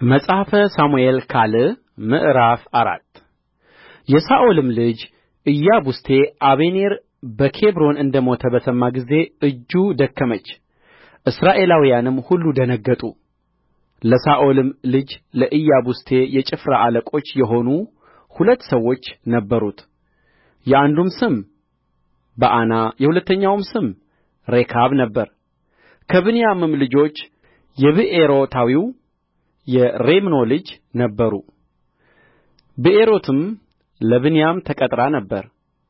መጽሐፈ ሳሙኤል ካል ምዕራፍ አራት የሳኦልም ልጅ ኢያቡስቴ አበኔር በኬብሮን እንደ ሞተ በሰማ ጊዜ እጁ ደከመች እስራኤላውያንም ሁሉ ደነገጡ ለሳኦልም ልጅ ለኢያቡስቴ የጭፍራ አለቆች የሆኑ ሁለት ሰዎች ነበሩት የአንዱም ስም በዓና የሁለተኛውም ስም ሬካብ ነበረ ከብንያምም ልጆች የብኤሮታዊው የሬሞን ልጆች ነበሩ ብኤሮትም ለብንያም ተቈጥራ ነበር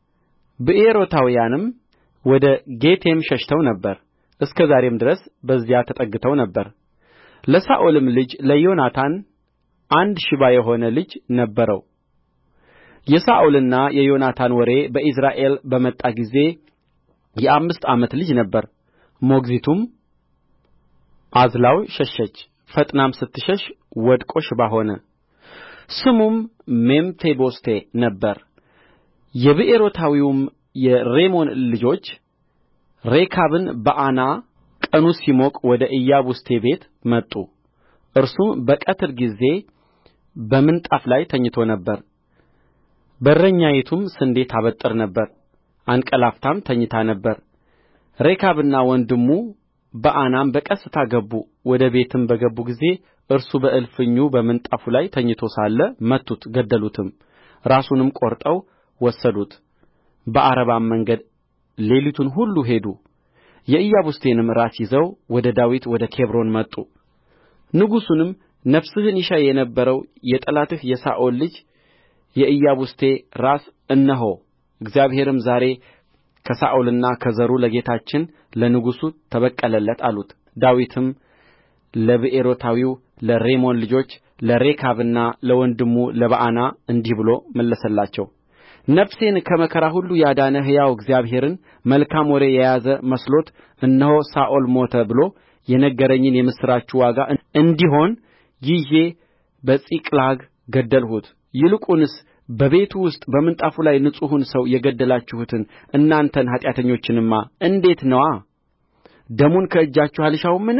ብኤሮታውያንም ወደ ጌቴም ሸሽተው ነበር እስከ ዛሬም ድረስ በዚያ ተጠግተው ነበር ለሳኦልም ልጅ ለዮናታን አንድ ሽባ የሆነ ልጅ ነበረው የሳኦልና የዮናታን ወሬ በኢይዝራኤል በመጣ ጊዜ የአምስት ዓመት ልጅ ነበረ ሞግዚቱም አዝላው ሸሸች ፈጥናም ስትሸሽ ወድቆ ሽባ ሆነ ስሙም ሜምፊቦስቴ ነበረ የብኤሮታዊውም የሬሞን ልጆች ሬካብና በዓና ቀኑ ሲሞቅ ወደ ኢያቡስቴ ቤት መጡ እርሱም በቀትር ጊዜ በምንጣፍ ላይ ተኝቶ ነበር በረኛይቱም ስንዴ ታበጥር ነበር አንቀላፍታም ተኝታ ነበር ሬካብና ወንድሙ በዓናም በቀስታ ገቡ ወደ ቤትም በገቡ ጊዜ እርሱ በእልፍኙ በምንጣፉ ላይ ተኝቶ ሳለ መቱት ገደሉትም ራሱንም ቈርጠው ወሰዱት በዓረባም መንገድ ሌሊቱን ሁሉ ሄዱ የኢያቡስቴንም ራስ ይዘው ወደ ዳዊት ወደ ኬብሮን መጡ ንጉሡንም ነፍስህን ይሻ የነበረው የጠላትህ የሳኦል ልጅ የኢያቡስቴ ራስ እነሆ እግዚአብሔርም ዛሬ ከሳኦልና ከዘሩ ለጌታችን ለንጉሡ ተበቀለለት አሉት ዳዊትም ለብኤሮታዊው ለሬሞን ልጆች ለሬካብና ለወንድሙ ለበዓና እንዲህ ብሎ መለሰላቸው ነፍሴን ከመከራ ሁሉ ያዳነ ሕያው እግዚአብሔርን መልካም ወሬ የያዘ መስሎት እነሆ ሳኦል ሞተ ብሎ የነገረኝን የምስራቹ ዋጋ እንዲሆን ይዤ በጺቅላግ ገደልሁት ይልቁንስ በቤቱ ውስጥ በምንጣፉ ላይ ንጹሑን ሰው የገደላችሁትን እናንተን ኃጢአተኞችንማ እንዴት ነዋ ደሙን ከእጃችሁ አልሻውምን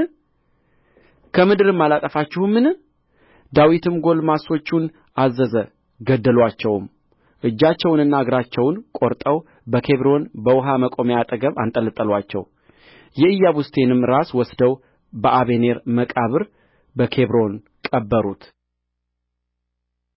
ከምድርም አላጠፋችሁምን ዳዊትም ጕልማሶቹን አዘዘ ገደሉአቸውም እጃቸውንና እግራቸውን ቈርጠው በኬብሮን በውኃ መቆሚያ አጠገብ አንጠለጠሉአቸው የኢያቡስቴንም ራስ ወስደው በአበኔር መቃብር በኬብሮን ቀበሩት